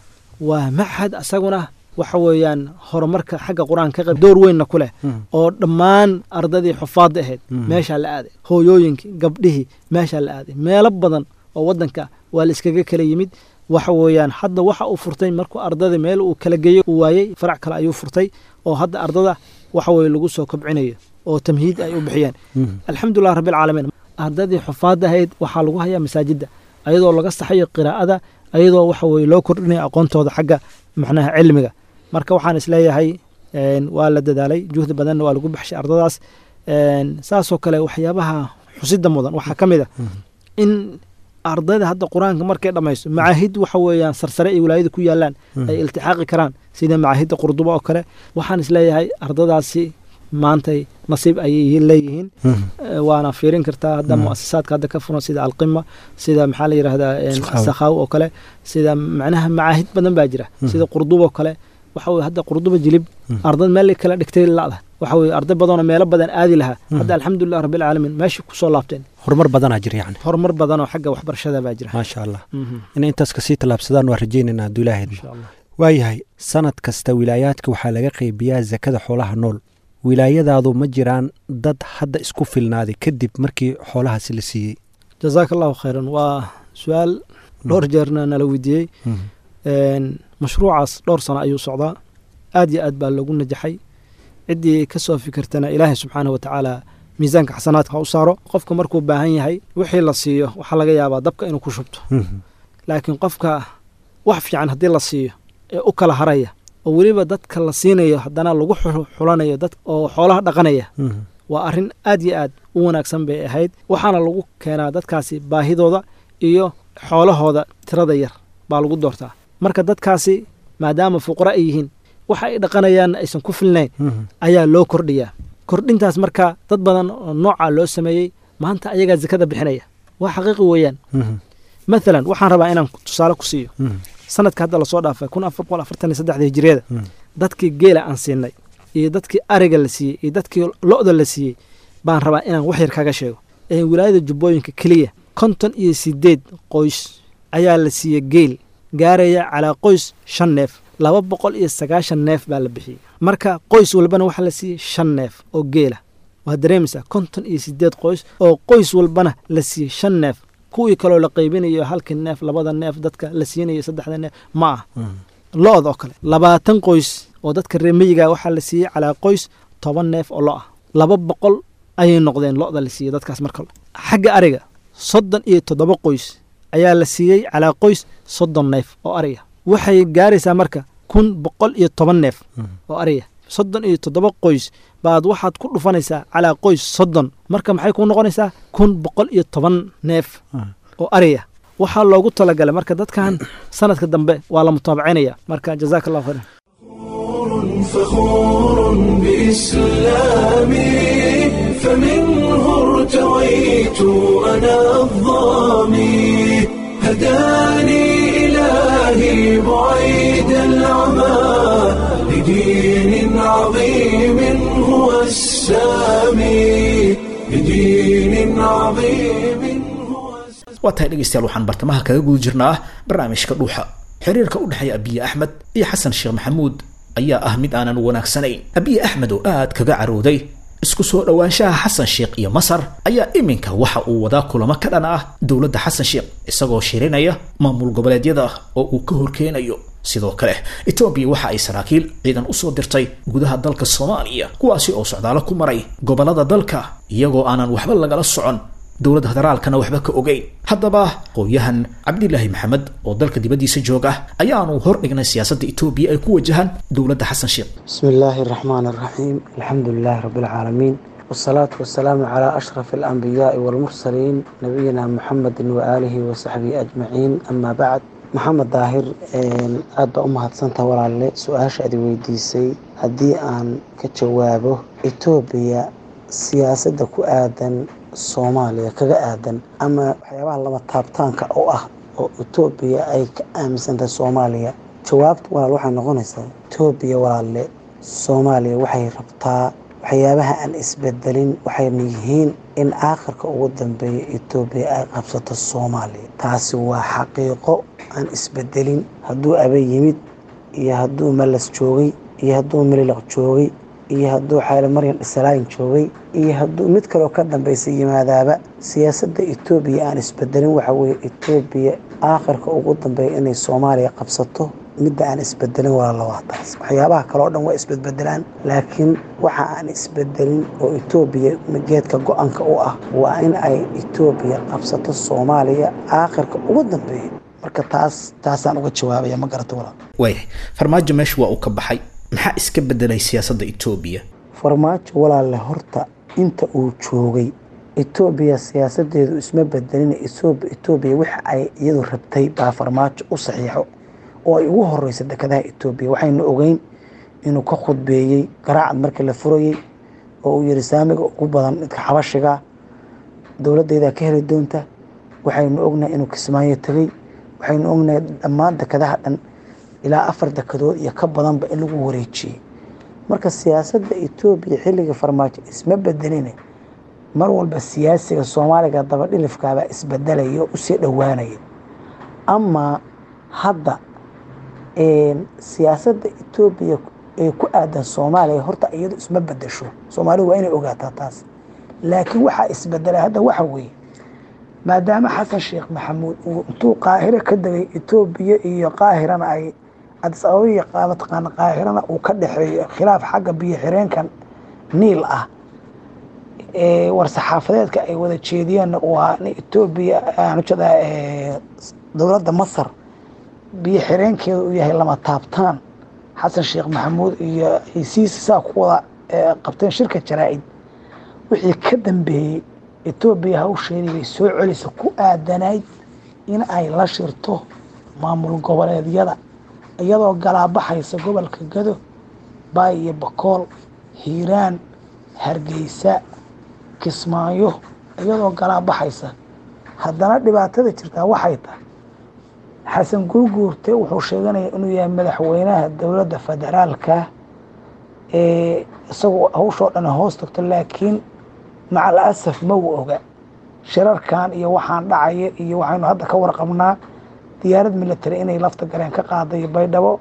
waa machad asaguna waxa weeyaan horumarka xagga qur-aanka ka qayb door weynna ku leh oo dhammaan ardadii xufaadda ahayd meeshaa la aaday hooyooyinkii gabdhihii meeshaa la aaday meelo badan oo waddanka waa la iskaga kala yimid waxa weeyaan hadda waxa uu furtay markuu ardada meel uu kala geeyo uu waayey farac kale ayuu furtay oo hadda ardada waxa weeye lagu soo kobcinayo oo tamhiid ay u bixiyeen alxamdulilah rabbilcaalamiin ardadii xufaadda ahayd waxaa lagu hayaa masaajidda ayadoo laga saxayo qiraa'ada ayadoo waxa weeye loo kordhinayo aqoontooda xagga macnaha cilmiga marka waxaan isleeyahay een, waa la dadaalay juhdi badanna waa lagu baxshay ardadaas Een, saasoo kale waxyaabaha xusida mudan waxaa ka mid a in ardayda hadda qur-aanka markay dhammayso macaahid waxa weeyaan sarsare ay wilaayada ku yaalaan ay iltixaaqi karaan sida macaahidda qurduba oo kale waxaan isleeyahay ardadaasi maantay nasiib ayay leeyihiin Eh, waana fiirin kartaa hadda muasasaadka hadda ka furan sida alqima sida maxaa la yidhahdaa een, Sakhawi. sakhawi oo kale sida macnaha macaahid badan baa jira sida qurduba oo kale waxa weye hadda qurduba jilib ardad meel kala dhigtay la'da waxa weye arday badanoo meelo badan aadi lahaa hadda alxamdulilah rabbilcaalamiin meesha kusoo laabteen horumar badanaa jira yani horumar badanoo xagga waxbarashada baa jira maasha allah Mhm. inay intaas kasii tallaabsadaan waa rajaynaynaa hadduu ilaahay idmo. insha allah waayahay sanad kasta wilaayaadka waxaa laga qeybiyaa sakada xoolaha nool wilaayadaadu ma jiraan dad hadda isku filnaaday kadib markii xoolahaasi la siiyey jazaaka allahu khayran waa su-aal dhowr jeerna nala weydiiyey Een, mashruucaas dhowr sano ayuu socdaa aad iyo aad baa loogu najaxay ciddii ka soo fikirtana ilaahay subxaanahu watacaala miisaanka xasanaadka ha u saaro qofka markuu baahan yahay wixii la siiyo waxaa laga yaabaa dabka inuu ku shubto laakiin qofka wax fiican haddii la siiyo ee u kala haraya oo weliba dadka la siinayo haddana lagu xu- xulanayo dad oo xoolaha dhaqanaya waa arrin aad iyo aad u wanaagsan bay ahayd waxaana lagu keenaa dadkaasi baahidooda iyo xoolahooda tirada yar baa lagu doortaa marka dadkaasi maadaama fuqara ay yihiin waxa ay dhaqanayaan aysan ku filnayn ayaa loo kordhiyaa kordhintaas marka dad badan oo noocaa loo sameeyey maanta ayagaa zakada bixinaya waa xaqiiqi weeyaan maalan waxaan rabaa inaan tusaale ku siiyo sanadka hadda lasoo dhaafay kun afar boqol afartan iyo saddexda hijiriyada dadkii geela aan siinay iyo dadkii ariga la siiyey iyo dadkii lo'da la siiyey baan rabaa inaan wax yar kaga sheego ee wilaayada jubbooyinka keliya konton iyo sideed qoys ayaa la siiyey geel gaaraya calaa qoys shan neef laba boqol iyo sagaashan neef baa la bixiyey marka qoys walbana waxaa la siiyey shan neef oo geela waa dareemaysaa konton iyo sideed qoys oo qoys walbana la siiyey shan neef kuwii kaloo la qaybinayo halkii neef labada neef dadka la siinayo saddexda neef ma ah lo-da oo kale labaatan qoys oo dadka reer miyiga waxaa la siiyey calaa qoys toban neef oo lo ah laba boqol ayay noqdeen lo-da la siiyey dadkaas marka xagga ariga soddon iyo toddoba qoys ayaa la siiyey calaa qoys soddon neef oo ariga waxay gaaraysaa marka kun boqol iyo toban neef oo ariga soddon iyo toddoba qoys baad waxaad ku dhufanaysaa calaa qoys soddon marka maxay kuu noqonaysaa kun boqol iyo toban neef oo ariya waxaa loogu talagalay marka dadkan sanadka dambe waa la mutaabacinaya marka jazaaka allahu khayran فخور بإسلامي فمنه ارتويت أنا الظامي هداني إلهي بعيد العمى لدين عظيم هو السامي لدين عظيم هو السامي waa tahay dhegaystayaal waxaan bartamaha kaga guda jirnaa barnaamijka dhuuxa xiriirka u dhexeeya abiye axmed iyo xasan sheekh maxamuud ayaa ah mid aanan wanaagsanayn abiy axmed oo aad kaga carooday isku soo dhowaanshaha xasan sheekh iyo masar ayaa iminka waxa uu wadaa kulamo ka dhan ah dowladda xasan sheekh isagoo shirinaya maamul goboleedyada oo uu ka horkeenayo sidoo kale etoobiya waxa ay saraakiil ciidan usoo dirtay gudaha dalka soomaaliya kuwaasi oo socdaalo ku maray gobolada dalka iyagoo aanan waxba lagala socon dowladda federaalkana waxba ka ogeyn haddaba qooyahan cabdilaahi maxamed oo dalka dibaddiisa joog ah ayaanu hor dhignay siyaasadda etoobiya ay ku wajahaan dowladda xasan sheekh بسم الله الرحمن الرحيم الحمد لله رب العالمين والصلاة والسلام على أشرف الأنبياء والمرسلين نبينا محمد وآله وصحبه أجمعين أما بعد محمد daahir aad baa u mahadsantaha walaalle su-aasha adi weydiisay haddii aan ka jawaabo etoobiya siyaasadda ku aadan soomaaliya kaga aadan ama waxyaabaha lama taabtaanka oo ah oo etoobiya ay ka aaminsantahay soomaaliya jawaabta walaal waxay noqonaysaa etoobiya walaalle soomaaliya waxay rabtaa waxyaabaha aan isbedelin waxayna yihiin in aakhirka ugu dambeeya etoobiya ay qabsato soomaaliya taasi waa xaqiiqo aan isbedelin hadduu abay yimid iyo hadduu malas joogay iyo hadduu mililaq joogay iyo hadduu xayle maryan dhisalaayin joogay iyo hadduu mid kaleo ka dambeysa yimaadaaba siyaasadda etoobiya aan isbedelin waxa weeye etoobiya aakhirka ugu dambeeya inay soomaaliya qabsato midda aan isbedelin walaala waa taas waxyaabaha kale oo dhan waa isbedbedelaan laakiin waxa aan isbedelin oo etoobiya geedka go-aanka u ah waa in ay etoobiya qabsato soomaaliya aakhirka ugu dambeeya marka taas taasaan uga jawaabaya ma garata walaal waayahay farmaajo meesha waa uu ka baxay maxaa iska bedelay siyaasadda etoobiya farmaajo walaalle horta inta uu joogay etoobiya siyaasadeedu isma bedelin etoobiya waxa ay iyadu rabtay baa farmaajo u saxiixo oo ay ugu horeysa dekedaha etoobiya waxaynu ogeyn inuu ka khudbeeyey garaacad markii la furayey oo uu yihi saamiga ugu badan midka xabashiga dowladeydaa ka heli doonta waxaynu ognahay inuu kismaayo tegey waxaynu ognahay dhammaan dekedaha dhan ilaa afar dekedood iyo ka badanba in lagu wareejiyey marka siyaasadda etoobiya xilliga farmaajo isma bedeline mar walba siyaasiga soomaaliga dabadhilifkaabaa isbedelaya oo usii dhowaanaya amaa hadda siyaasadda etoobiya ee ku aadan soomaaliya horta iyadu isma bedesho soomaalidu waa inay ogaataa taas laakiin waxaa isbedelay hadda waxa weeye maadaama xasan sheekh maxamuud uu intuu qaahiro ka degay etoobiya iyo qaahirana ay cadis ababa iyo mataqaana qaahirana uu ka dhexeeyo khilaaf xagga biyo xireenkan niil ah war saxaafadeedka ay wada jeediyeen waa etoobiya aanujada dowladda masar biyo xireenkeeda uu yahay lama taabtaan xasan sheekh maxamuud iyo heysiisi saa ku wada qabteen shirka jaraa-id wixii ka dambeeyey etoobiya hawsheedii bay soo celisa ku aadanayd in ay la shirto maamul goboleedyada iyadoo galaabaxaysa gobolka gado baay iyo bakool hiiraan hargeysa kismaayo iyadoo galaabaxaysa haddana dhibaatada jirtaa waxay tahay xasan guurguurte wuxuu sheeganaya inuu yahay madaxweynaha dowladda federaalka ee isagoo hawshoo dhan hoos tagto laakiin macal asaf ma u oga shirarkan iyo waxaan dhacaya iyo waxaynu hadda ka warqabnaa diyaarad military inay lafta galeen ka qaaday baydhabo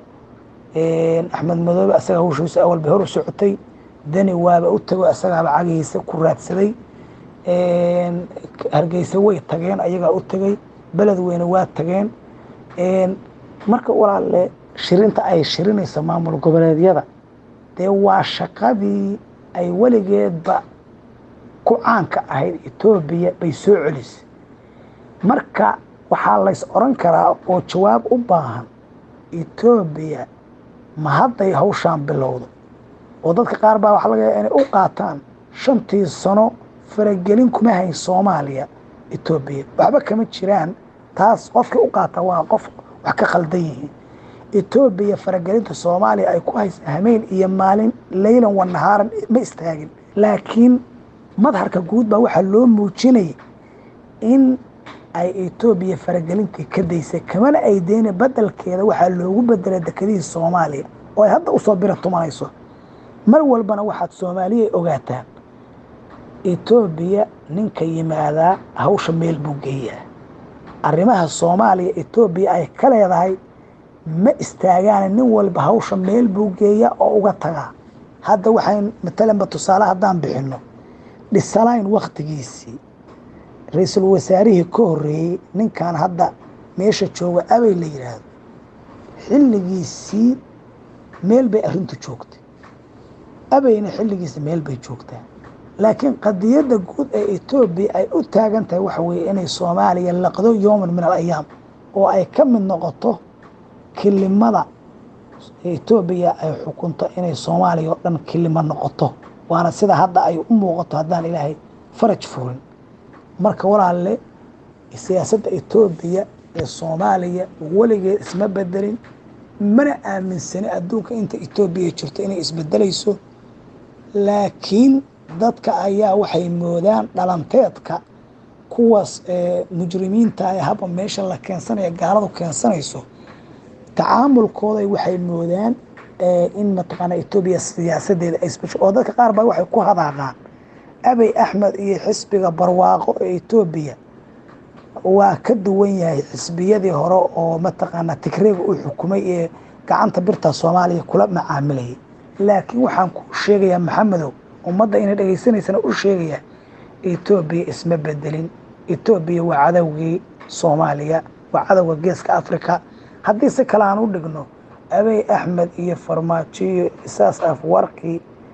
axmed madoobe asaga hawshiisa awal bay hor u socotay dani waaba u tago asagaaba cagihiisa ku raadsaday hargeysa way tageen ayagaa u tegay beled weyne waa tageen marka walaalle shirinta ay shirinayso maamul goboleedyada dee waa shaqadii ay weligeedba ku caanka ahayd etoobiya bay soo celisay marka waxaa lays oran karaa oo jawaab u baahan etoobiya ma hadday hawshaan bilowdo oo dadka qaar baa waxa laga yaaa inay u qaataan shantii sano faragelin kuma hayn soomaaliya etoobiya waxba kama jiraan taas qofkii u qaata waa qof wax ka khaldan yihiin etoobiya faragelinta soomaaliya ay ku haysa hameyn iyo maalin leylan wa nahaaran ma istaagin laakiin madharka guud baa waxaa loo muujinayay in ay etoobiya faragelintii ka daysay kamana ay deyna bedelkeeda waxaa loogu bedelay dekedihii soomaaliya oo ay hadda usoo bira tumanayso mar walbana waxaad soomaaliya ogaataan etoobiya ninka yimaadaa hawsha meel buu geeyaa arrimaha soomaaliya etoobiya ay ka leedahay ma istaagaan nin walba hawsha meel buu geeyaa oo uga tagaa hadda waxayn matalanba tusaale haddaan bixinno dhisalayn waktigiisii ra-iisul wasaarihii ka horreeyey ninkan hadda meesha jooga abay la yidhaahdo xilligiisii meel bay arrintu joogtay abayna xilligiisa meel bay joogtaa laakiin qadiyadda guud ee etoobiya ay u taagan tahay waxa weeye inay soomaaliya laqdo yowman min al ayaam oo ay ka mid noqoto kilimada etoobiya ay xukunto inay soomaaliya oo dhan kilimo noqoto waana sida hadda ay u muuqato haddaan ilaahay faraj furin marka walaalle siyaasadda etoobiya ee soomaaliya weligeed isma bedelin mana aaminsani adduunka inta etoobiya jirto inay isbedelayso laakiin dadka ayaa waxay moodaan dhalanteedka kuwaas mujrimiinta ee haba meesha la keensanaya gaaladu keensanayso tacaamulkooda waxay moodaan in mataqaana etoobiya siyaasadeeda ay isbesho oo dadka qaar baa waxay ku hadaaqaan abey axmed iyo xisbiga barwaaqo ee etoobiya waa ka duwan yahay xisbiyadii hore oo mataqaana tigreega u xukumay ee gacanta birta soomaaliya kula macaamilayay laakiin waxaan ku sheegayaa maxamedow ummadda inay dhegaysanaysana u sheegayaa etoobiya isma bedelin etoobiya waa cadowgii soomaaliya waa cadowga geeska africa haddii si kale aan u dhigno abey axmed iyo farmaajoyo isaas afwarkii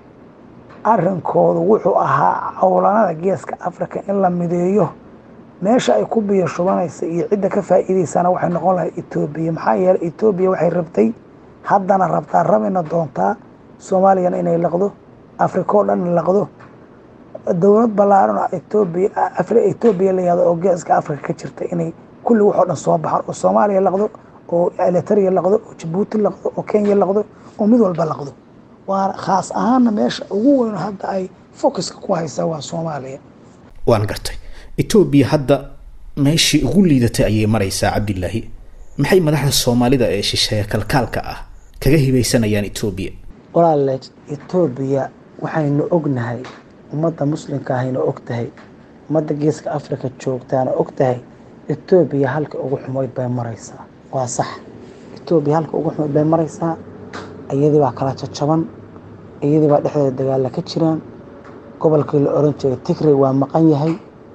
arinkoodu wuxuu ahaa cowlanada geeska africa in la mideeyo meesha ay ku biyo shubanaysa iyo cidda ka faa'iidaysana waxay noqon lahay etoobiya maxaa yeeley etoobiya waxay rabtay haddana rabtaa rabina doontaa soomaaliyana inay laqdo africa oo dhan laqdo dowlad ballaaran oo etoobiya etoobiya la yihahdo oo geeska africa ka jirta inay kulli waxoo dhan soo baxaan oo soomaaliya laqdo oo elitaria laqdo oo jabuuti laqdo oo kenya laqdo oo mid walba laqdo waana khaas ahaana meesha ugu weyn hadda ay focuska ku haysaa waa soomaaliya waan gartay etoobiya hadda meeshii ugu liidatay ayay maraysaa cabdilaahi maxay madaxda soomaalida ee shisheeye kalkaalka ah kaga hibaysanayaan etoobiya walaale etoobiya waxaynu ognahay ummadda muslimka ahayna og tahay ummadda geeska africa joogtaana og tahay etoobiya halka ugu xumoyd bay maraysaa waa sax etoobiya halka ugu xumoyd bay maraysaa iyadii baa kala jajaban iyadii baa dhexdeeda dagaalla ka jiraan gobolkii la oran jiray tigray waa maqan yahay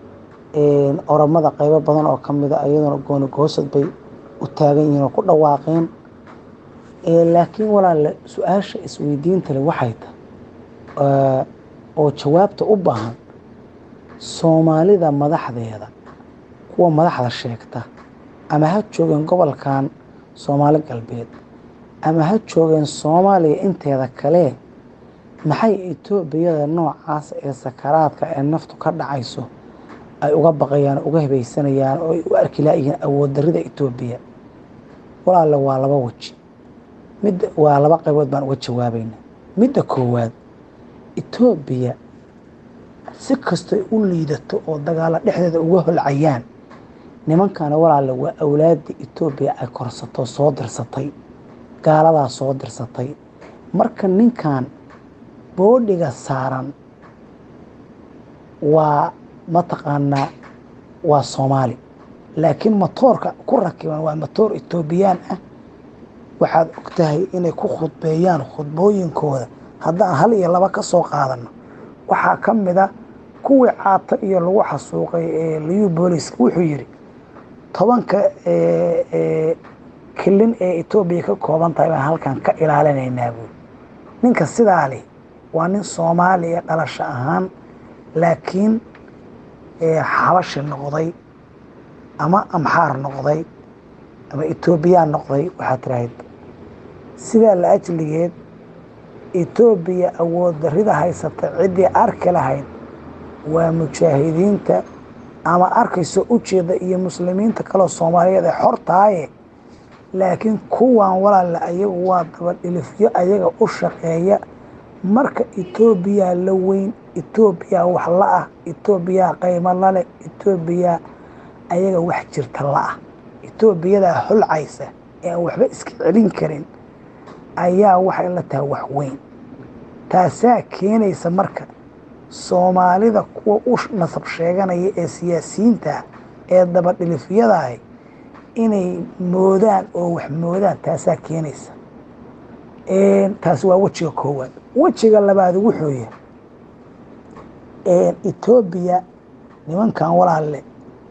oromada qaybo badan oo ka mida iyaduna gooni goosad bay u taagan yihiin oo ku dhawaaqeen laakiin walaale su-aasha isweydiinta leh waxay tahay oo jawaabta u baahan soomaalida madaxdeeda kuwa madaxda sheegta ama ha joogeen gobolkan soomaali galbeed ama ha joogeen soomaaliya inteeda kale maxay etoobiyada noocaas ee sakaraadka ee naftu ka dhacayso ay uga baqayaan uga hibaysanayaan oo ay u arki laayihiin awood darida etoobiya walaale waa laba weji midda waa laba qaybood baan uga jawaabayna midda koowaad etoobiya si kastoy u liidato oo dagaalo dhexdeeda uga holcayaan nimankana walaale waa awlaadii etoobiya ay korsato soo dirsatay gaaladaa soo dirsatay marka ninkan boodhiga saaran waa mataqaanaa waa soomaali laakiin matoorka ku rakiban waa matoor etoobiyaan ah waxaad og tahay inay ku khudbeeyaan khudbooyinkooda haddaan hal iyo laba ka soo qaadano waxaa ka mid a kuwii caato iyo lagu xasuuqay ee liyu booliska wuxuu yidhi tobanka kilin ee etoobiya ka kooban tahay baan halkan ka ilaalinaynaa buuri ninka sidaa leh waa nin soomaaliya dhalasho ahaan laakiin xabashi noqday ama amxaar noqday ama etoobiyaan noqday waxaa tirahayd sidaa la ajligeed etoobiya awood darida haysata ciddii arki lahayd waa mujaahidiinta ama arkayso ujeeda iyo muslimiinta kaleo soomaaliyeed ee xortaaye laakiin kuwan walaale ayagu waa dabadhilifyo ayaga u shaqeeya marka etoobiya la weyn etoobiya wax la-ah etoobiya qaymo laleh etoobiya ayaga wax jirta la-ah etoobiyadaa holcaysa ee aan waxba iska celin karin ayaa waxay la tahay wax weyn taasaa keenaysa marka soomaalida kuwa u nasab sheeganaya ee siyaasiyiinta ee dabadhilifyadaah inay moodaan oo wax moodaan taasaa keenaysa taasi waa wejiga koowaad wejiga labaad wuxuu yahay etoobiya nimankan walaalle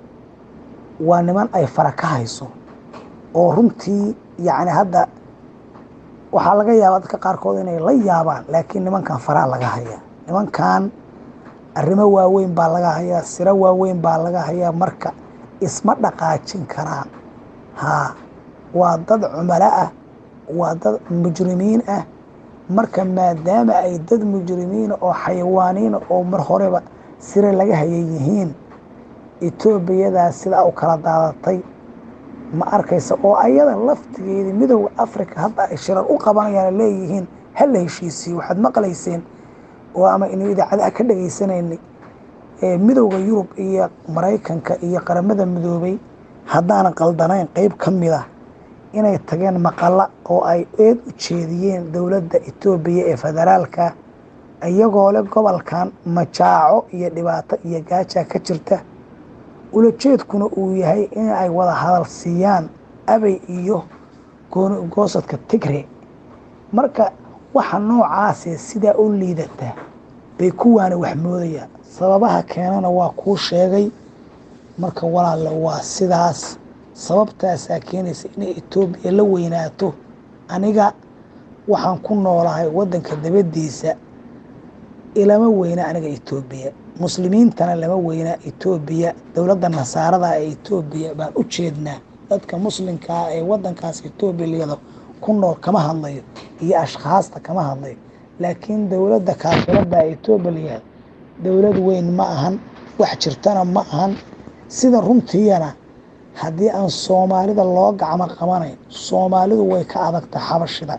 waa niman ay fara ka hayso oo runtii yacni hadda waxaa laga yaabaa dadka qaarkood inay la yaabaan laakiin nimankan faraa laga hayaa nimankan arrimo waaweyn baa laga hayaa siro waaweyn baa laga hayaa marka isma dhaqaajin karaan haa waa dad cumalo ah waa dad mujrimiin ah marka maadaama ay dad mujrimiina oo xayawaaniina oo mar horeba sire laga hayay yihiin etoobiyadaas sidaa u kala daadatay ma arkaysa oo ayada laftigeedii midooda africa hadda ay shirar u qabanayaan leeyihiin ha la heshiisiyo waxaad maqlayseen oo ama inu idaacadaha ka dhagaysanaynay midowda yurub iyo maraykanka iyo qaramada midoobay haddaanan qaldanayn qeyb ka mid ah inay tageen maqala oo ay eed u jeediyeen dowladda etoobiya ee federaalka iyagoo leh gobolkan majaaco iyo dhibaato iyo gaajaa ka jirta ulajeedkuna uu yahay in ay wada hadal siiyaan abay iyo goosadka tigre marka waxa noocaasee sidaa u liidataa bay kuwaana wax moodayaan sababaha keenana waa kuu sheegay marka walaalle waa sidaas sababtaasaa keenaysa inay etoobiya la weynaato aniga waxaan ku noolahay waddanka dabadiisa ilama weyna aniga etoobiya muslimiintana lama weynaa etoobiya dowladda nasaarada ee etoobiya baan u jeednaa dadka muslimkaa ee waddankaas etoobiya liyado ku nool kama hadlayo iyo ashkhaasta kama hadlayo laakiin dowladda kaafirada etoobiya layihahdo dowlad weyn ma ahan wax jirtana ma ahan sida runtiiyana haddii aan soomaalida loo gacmo qabanayn soomaalidu way ka adag tahay xabashida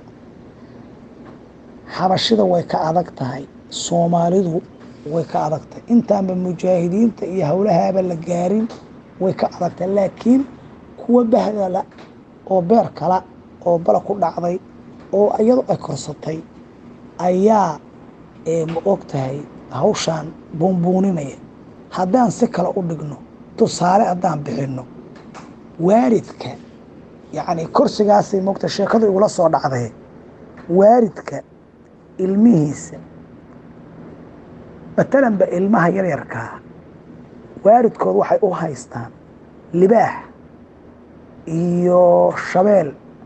xabashida way ka adag tahay soomaalidu way ka adag tahay intaanba mujaahidiinta iyo howlahaaba la gaarin way ka adag tahay laakiin kuwa bahdala oo beer kala oo bala ku dhacday oo iyadu ay korsatay ayaa ma og tahay hawshaan buunbuuninaya haddaan si kale u dhigno tusaale haddaan bixinno waaridka yacni korsigaasay mogta sheekadu igula soo dhacday waaridka ilmihiisa matalanba ilmaha yaryarkaa waaridkood waxay u haystaan libaax iyo shabeel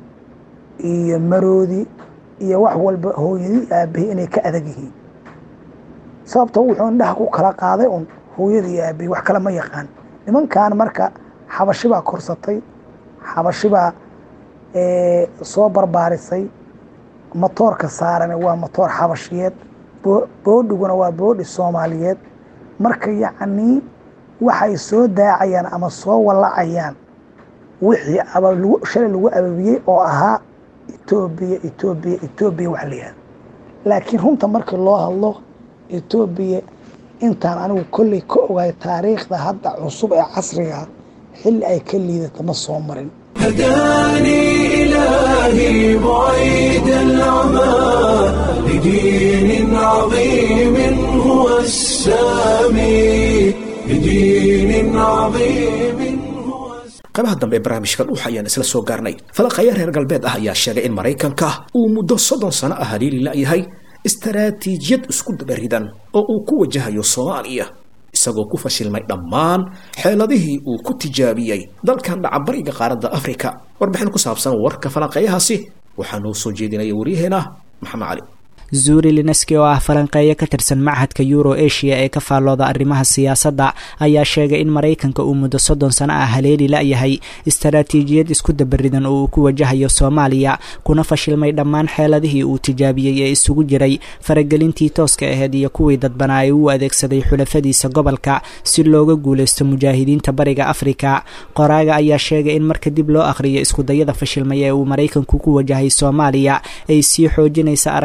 iyo maroodi iyo wax walba hooyadii aabbahi inay ka adag yihiin sababto wuxuu indhaha ku kala qaaday un hooyadii aabbahi wax kale ma yaqaan nimankan marka xabashibaa korsatay xabashibaa soo barbaarisay motoorka saarane waa motoor xabashiyeed boodhiguna waa boodhi soomaaliyeed marka yacnii waxay soo daacayaan ama soo wallacayaan wixii shalay lagu ababiyey oo ahaa etoobiya etoobiya etoobiya wax la yihahdo laakiin runta markii loo hadlo etoobiya intaan anigu kolley ka ogaay taariikhda hadda cusub ee casriga xilli ay ka liidata ma soo marin هداني إلهي بعيد العمى لدين عظيم هو السامي لدين عظيم هو qaybaha dambe ee barnaamijka dhuuxa ayaan isla soo gaarnay falaqaya reer galbeed ah ayaa sheegay in maraykanka uu muddo soddon sano ah haliili la'yahay istaraatiijiyad isku dabaridan oo uu ku wajahayo soomaaliya isagoo ku fashilmay dhammaan xeeladihii uu ku tijaabiyey dalkan dhacabariga qaaradda afrika warbixin ku saabsan warka falanqeeyahaasi waxaa noo soo jeedinaya waryaheena maxamed cali zuuri lineski oo ah falanqeeyo ka tirsan machadka euro asia ee ka faallooda arrimaha siyaasadda ayaa sheegay in maraykanka uu muddo soddon sano ah haleeli la'yahay istaraatiijiyad isku dabaridan oo uu ku wajahayo soomaaliya kuna fashilmay dhammaan xeeladihii uu tijaabiyey ee isugu jiray faragelintii tooska aheyd iyo kuwii dadbanaa ee uu adeegsaday xulafadiisa gobolka si looga guulaysto mujaahidiinta bariga afrika qoraaga ayaa sheegay in marka dib loo akhriyo iskudayada fashilmay ee uu maraykanku ku wajahay soomaaliya ay sii xoojinaysa aragtida ah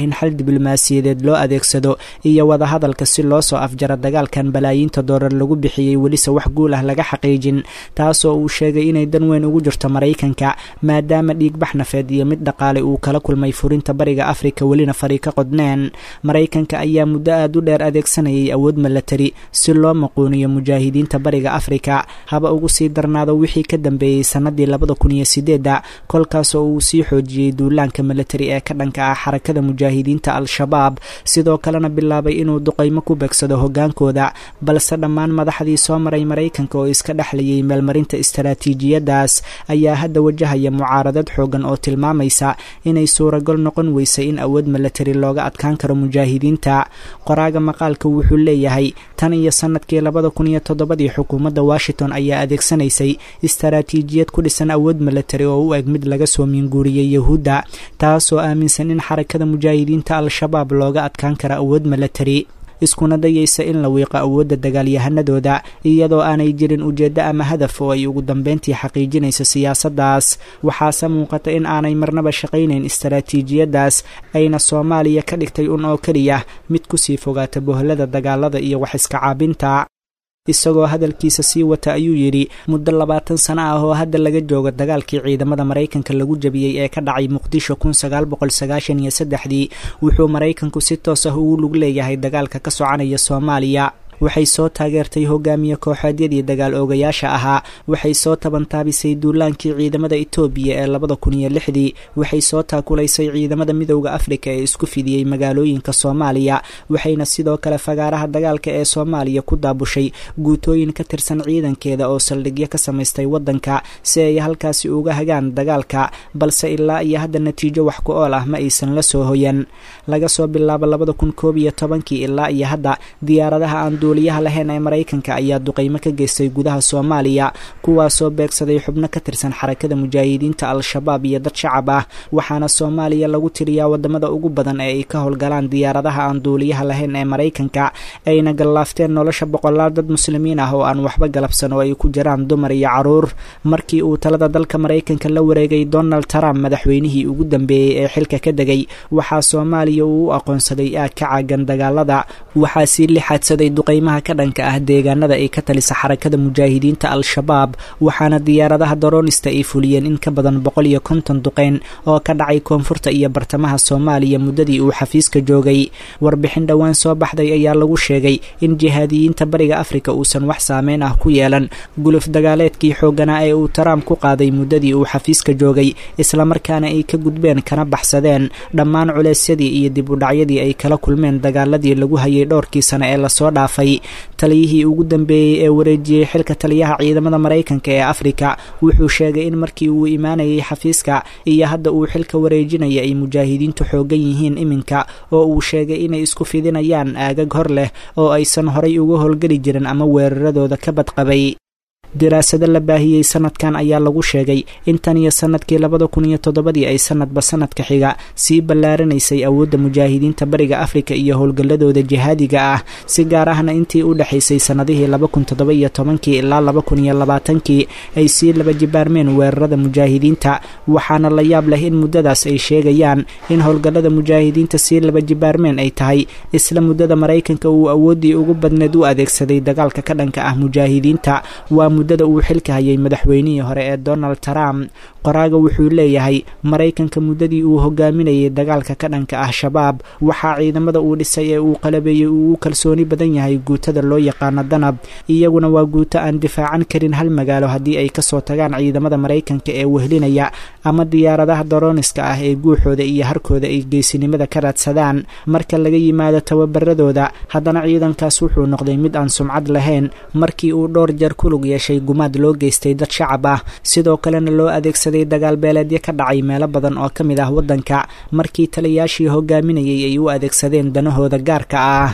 in xal diblomaasiyadeed loo adeegsado iyo wadahadalka si loo soo afjaro dagaalkan balaayiinta doolar lagu bixiyey welise wax guul ah laga xaqiijin taasoo uu sheegay inay dan weyn ugu jirto maraykanka maadaama dhiigbax nafeed iyo mid dhaqaale uu kala kulmay furinta bariga afrika welina fari ka qodneen maraykanka ayaa muddo aad u dheer adeegsanayay awood milatari si loo maquuniyo mujaahidiinta bariga afrika haba ugu sii darnaado wixii ka dambeeyey sanadii labada kun iyo sideedda kolkaasoo uu sii xoojiyey duulaanka milatari ee ka dhanka ah xarakada mujaahidiinta al-shabaab sidoo kalena bilaabay inuu duqaymo ku beegsado hogaankooda balse dhammaan madaxdii soo maray maraykanka oo iska dhexlayay meelmarinta istaraatiijiyadaas ayaa hadda wajahaya mucaaradad xoogan oo tilmaamaysa inay suuragal noqon weysay in awood milatari looga adkaan karo mujaahidiinta qoraaga maqaalka wuxuu leeyahay tan iyo sanadkii labada kun iyo toddobadii xukuumadda washington ayaa adeegsanaysay istaraatiijiyad ku dhisan awood milatari oo u eg mid laga soo miinguuriyey yahuudda taasoo aaminsan in xarakada mujaahidiinta al-shabaab looga adkaan karo awood milatari iskuna dayaysa in la wiiqo awoodda dagaalyahanadooda iyadoo aanay jirin ujeeddo ama hadaf oo ay ugu dambeyntii xaqiijinayso siyaasaddaas waxaase muuqata in aanay marnaba shaqaynayn istaraatiijiyaddaas ayna soomaaliya ka dhigtay un oo keliya mid kusii fogaata bohlada dagaalada iyo wax iska caabinta isagoo hadalkiisa sii wata ayuu yidhi muddo labaatan sano ah oo hadda laga joogo dagaalkii ciidamada maraykanka lagu jabiyey ee ka dhacay muqdisho kun sagaal boqol sagaashan iyo saddexdii wuxuu maraykanku si toos ah ugu lug leeyahay dagaalka ka soconaya soomaaliya waxay soo taageertay hogaamiye kooxeedyadii dagaal oogayaasha ahaa waxay soo tabantaabisay duulaankii ciidamada etoobiya ee labada kun iyo lixdii waxay soo taakulaysay ciidamada midowda afrika ee isku fidiyey magaalooyinka soomaaliya waxayna sidoo kale fagaaraha dagaalka ee soomaaliya ku daabushay guutooyin ka tirsan ciidankeeda oo saldhigyo ka samaystay waddanka si ay halkaasi uga hagaan dagaalka balse ilaa iyo hadda natiijo wax ku ool ah ma aysan la soo hoyan laga soo bilaabo labada kun koob iyo tobankii ilaa iyo hadda diyaaradaha aan duuliyaha lahayn ee maraykanka ayaa duqaymo ka geystay gudaha soomaaliya kuwaasoo beegsaday xubno ka tirsan xarakada mujaahidiinta al-shabaab iyo dad shacab ah waxaana soomaaliya lagu tiriyaa wadamada ugu badan ee ay ka howlgalaan diyaaradaha aan duuliyaha lahayn ee maraykanka ayna gallaafteen nolosha boqolaal dad muslimiin ah oo aan waxba galabsan oo ay ku jiraan dumar iyo caruur markii uu talada dalka maraykanka la wareegay donald trump madaxweynihii ugu dambeeyey ee xilka ka degay waxaa soomaaliya uu u aqoonsaday aag ka caagan dagaalada waxaa sii lixaadsaday duqaymaha ka dhanka ah deegaanada ay ka talisa xarakada mujaahidiinta al-shabaab waxaana diyaaradaha daroonista ay fuliyeen in ka badan boqol iyo konton duqeyn oo ka dhacay koonfurta iyo bartamaha soomaaliya muddadii uu xafiiska joogay warbixin dhowaan soo baxday ayaa lagu sheegay in jihaadiyiinta bariga afrika uusan wax saameyn ah ku yeelan guluf dagaaleedkii xoogganaa ee uu taraamp ku qaaday muddadii uu xafiiska joogay islamarkaana ay ka gudbeen kana baxsadeen dhammaan culeysyadii iyo dib u dhacyadii ay kala kulmeen dagaaladii lagu hayay dhowrkii sane ee lasoo dhaafay taliyihii ugu dambeeyey ee wareejiyey xilka taliyaha ciidamada maraykanka ee afrika wuxuu sheegay in markii uu imaanayay xafiiska iyo hadda uu xilka wareejinaya ay mujaahidiintu xoogan yihiin iminka oo uu sheegay inay isku fidinayaan aagag hor leh oo aysan horay uga howlgeli jirin ama weeraradooda ka badqabay daraasado la baahiyey sanadkan ayaa lagu sheegay in tan iyo sanadkii labada kun iyo toddobadii ay sanadba sanadka xiga sii ballaaranaysay awoodda mujaahidiinta bariga afrika iyo howlgalladooda jihaadiga ah si gaar ahna intii u dhexaysay sannadihii laba kun toddoba iyo tobankii ilaa laba kun iyo labaatankii ay sii laba jibaarmeen weerarada mujaahidiinta waxaana la yaab leh in muddadaas ay sheegayaan in howlgallada mujaahidiinta sii laba jibaarmeen ay tahay isla muddada maraykanka uu awooddii ugu badneed u adeegsaday dagaalka ka dhanka ah mujaahidiinta waa muddada uu xilka hayay madaxweynihii hore ee donald trump qoraaga wuxuu leeyahay maraykanka muddadii uu hogaaminayay dagaalka ka dhanka ah shabaab waxaa ciidamada uu dhisay ee uu qalabeeyey uu u kalsooni badan yahay guutada loo yaqaano danab iyaguna waa guuto aan difaacan karin hal magaalo haddii ay kasoo tagaan ciidamada maraykanka ee wehlinaya ama diyaaradaha darooniska ah ee guuxooda iyo harkooda ay geysinimada ka raadsadaan marka laga yimaado tababaradooda haddana ciidankaas wuxuu noqday mid aan sumcad lahayn markii uu dhowr jeer ku lug yeeshay gumaad loo geystay dad shacab ah sidoo kalena loo adeegsaday dagaal beeleedyo ka dhacay meelo badan oo ka mid ah waddanka markii taliyaashii hogaaminayay ay u adeegsadeen danahooda gaarka ah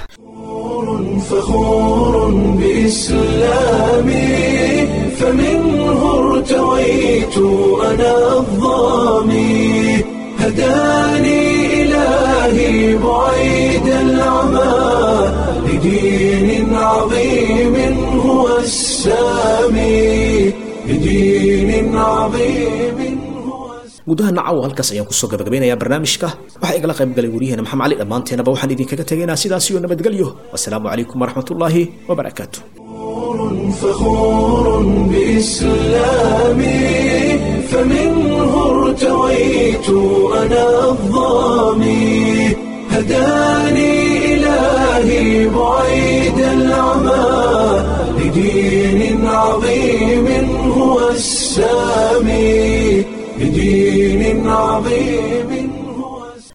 فخور بإسلامي فمنه ارتويت أنا الظامي هداني إلهي بعيد العمى لدين عظيم هو السامي لدين عظيم هو gudaha nacaw halkaas ayaan kusoo gabagabaynayaa barnaamijka waxaa igala qayb galay waryaheena maxamed cali dhammaanteenaba waxaan idinkaga tegaynaa sidaas iyo nabadgelyo wasalaamu calaykum waraxmatullaahi wabarakaatu فخور بإسلامي فمنه ارتويت أنا الظامي هداني إلهي بعيد العمى لدين عظيم هو السامي لدين عظيم